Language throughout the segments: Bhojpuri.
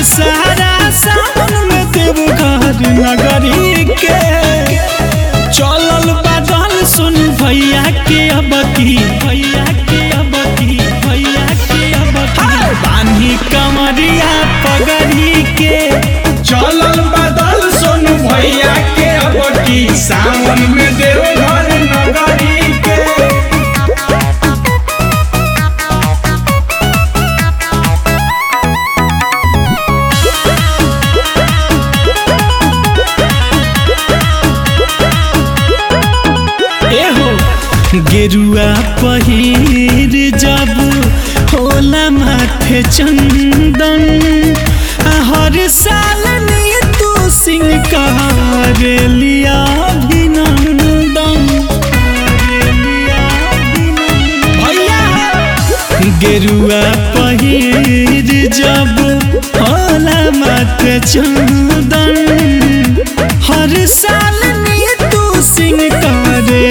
दशहरा सावन में देवघर नगरी के चलल बादल सुन भैया के अब की भैया के अब की भैया के अब की बानी कमरिया पगड़ी के चलल बदल सोनू भैया के अब की सावन में देवघर नगरी के एहो गेरुआ पहिर जब होला माथे चंदन आ हर साल ने तू सिंह कर लिया अभिनंदन भैया गेरुआ पहिर जब होला माथे चंदन हर साल ने तू सिंह करे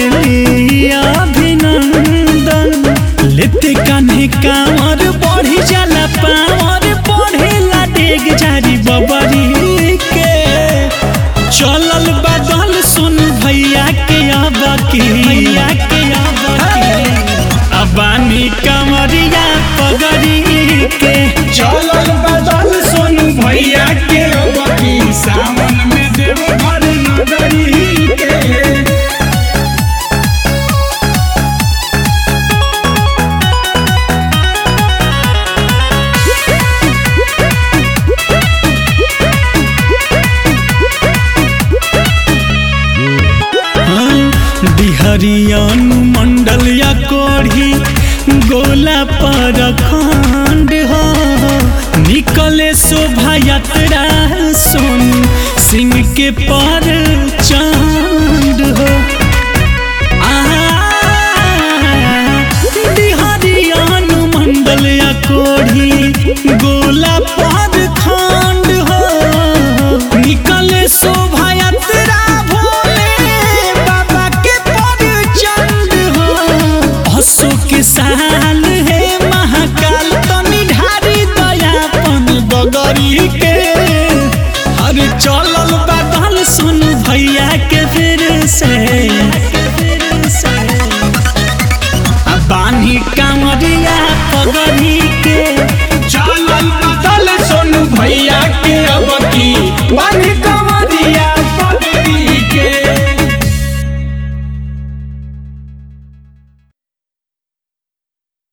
अभिनंदन लेते कान्हे कांवर बढ़ी जाला पावर बढ़ेला डेग जारी बबरी के चलल बदल सुन भैया के अब की भैया के अब की अबानी कमरिया पगड़ी के चलल बदल सोनू भैया के अब की सावन में देवघर नगरी के बिहरियन मंडल या कोढ़ी गोला पर खंड हो निकले शोभा यात्रा सुन सिंह के पर चांद हो बिहरियन मंडल या कोढ़ी गोला पर खंड हो निकले शोभा यात्रा भोले बाबा के पर चंद हो हसो के साल है महाकाल तनी ढारी दयापन बगरी के अरे चलल बादल सुन भैया के फिर से आ बानी कांवरिया पगड़ी के